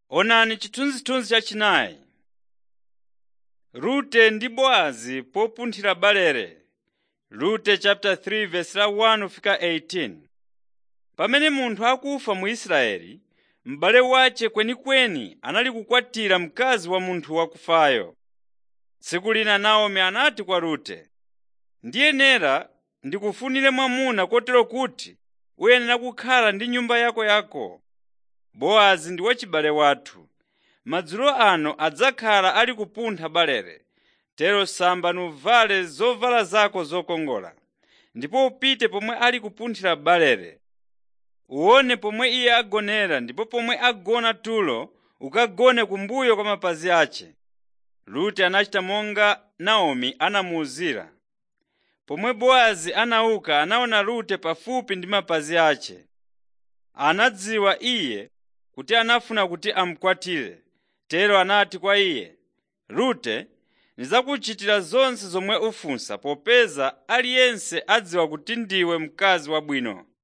Onani chithunzithunzi chachinayi. Rute ndi Bowazi popunthira barele. Rute chapter 3 verse la 1 fika 18. Pamene munthu akufa mu Israeli, m'bale wace kwenikweni anali kukwatira mkazi wa munthu wakufayo. Tsiku lina Naomi anati kwa Rute, “Ndiyenera ndikufunire mwamuna kotero kuti uyenera kukhala ndi nyumba yakoyako. Bowazi ndi wachibale wathu. Madzulo ano adzakhala ali kupuntha barele. Tero samba nuvale zovala zako zokongola, ndipo upite pomwe ali kupunthira barele. Uwone pomwe iye agonera ndipo pomwe agona tulo ukagone kumbuyo kwa mapazi ace.” Rute anachita monga Naomi anamuwuzira. Pomwe Bowazi anauka anaona Rute pafupi ndi mapazi ace. Anadziwa iye kuti anafuna kuti amukwatire. Tero anati kwa iye, “Rute, ndidzakuchitira zonse zomwe ufunsa popeza aliyense adziwa kuti ndiwe mkazi wabwino.